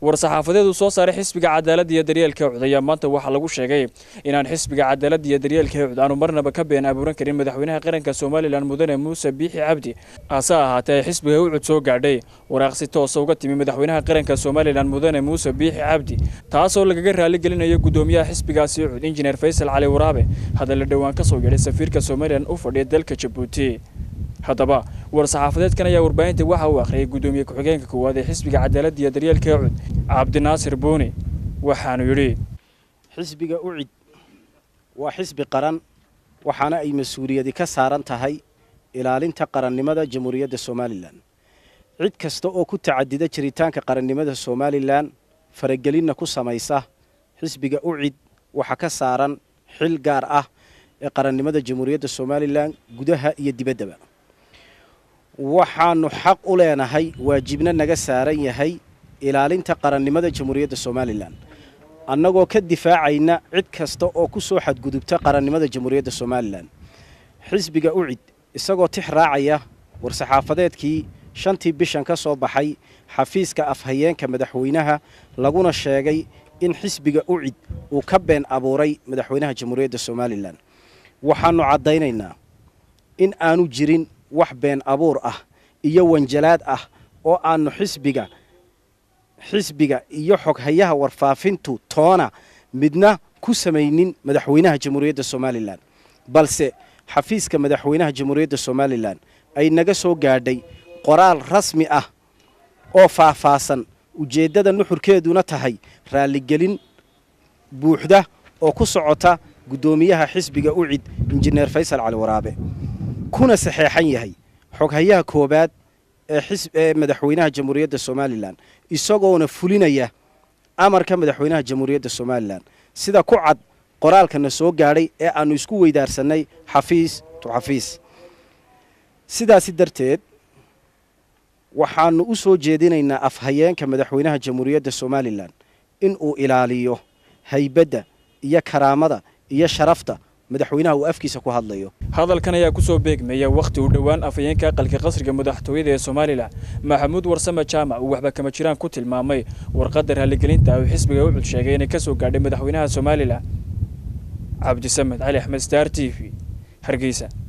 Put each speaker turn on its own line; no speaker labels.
war-saxaafadeed uu soo saaray xisbiga cadaaladda iyo daryeelka cud ayaa maanta waxaa lagu sheegay inaan xisbiga cadaaladda iyo daryeelka cud aanu marnaba ka been abuuran karin madaxweynaha qaranka somalilan mudane muuse biixi cabdi hase ahaatee ay xisbiga u cud soo gaadhay waraaqsi toosa uga timi madaxweynaha qaranka somalilan mudane muuse biixi cabdi taasoo lagaga raaligelinayo guddoomiyaha xisbigaasi cud injineer faysal cali waraabe hadalla dhowaan ka soo yeedhay safiirka somalilan u fadhiya dalka jabuuti haddaba war-saxaafadeedkan ayaa warbaahinta waxa uu akhriyay guddoomiye ku-xigeenka koowaad ee xisbiga cadaaladda iyo daryeelka cud cabdinaasir buuni waxaanu yidhi
xisbiga ucid waa xisbi qaran waxaana ay mas-uuliyadi ka saaran tahay ilaalinta qarannimada jamhuuriyadda somalilan cid kasta oo ku tacadida jiritaanka qarannimada somalilan faragelinna ku samaysa xisbiga ucid waxaa ka saaran xil gaar ah ee qarannimada jamhuuriyadda somalilan gudaha iyo dibaddaba waxaanu xaq u leenahay waajibna naga saaran yahay ilaalinta qarannimada jamhuuriyadda somalilan annagoo ka difaacayna cid kasta oo ku soo xadgudubta qarannimada jamhuuriyadda somalilan xisbiga ucid isagoo tix raacaya war-saxaafadeedkii shantii bishan ka soo baxay xafiiska afhayeenka madaxweynaha laguna sheegay in xisbiga ucid uu ka been abuuray madaxweynaha jamhuuriyadda somalilan waxaannu caddaynaynaa in aanu jirin wax been abuur ah iyo wanjalaad ah oo aannu xisbiga xisbiga iyo xoghayaha warfaafintu toona midna ku samaynin madaxweynaha jamhuuriyadda somalilan balse xafiiska madaxweynaha jamhuuriyadda somalilan ay naga soo gaadhay qoraal rasmi ah oo faahfaahsan ujeeddada nuxurkeeduna tahay raalligelin buuxda oo ku socota guddoomiyaha xisbiga ucid injineer faysal cali waraabe kuna saxeexan yahay xoghayaha koowaad ee madaxweynaha jamhuuriyadda somalilan isagoona fulinaya amarka madaxweynaha jamhuuriyadda somalilan sida ku cad qoraalkana soo gaadhay ee aannu isku weydaarsanay xafiis tu xafiis sidaasi darteed waxaannu u soo jeedinaynaa afhayeenka madaxweynaha jamhuuriyadda somalilan in uu ilaaliyo haybadda iyo karaamada iyo sharafta madaxweynaha uu afkiisa ku hadlayo
hadalkan ayaa kusoo beegmaya wakhti uu dhowaan afhayeenka aqalka qasriga madaxtooyada ee somalilan maxamuud warsame jaamac uu waxba kama jiraan ku tilmaamay warqadda raaligelinta uu xisbiga ucud sheegay inay ka soo gaadhay madaxweynaha somalilan cabdisamed cali axmed star t v hargeysa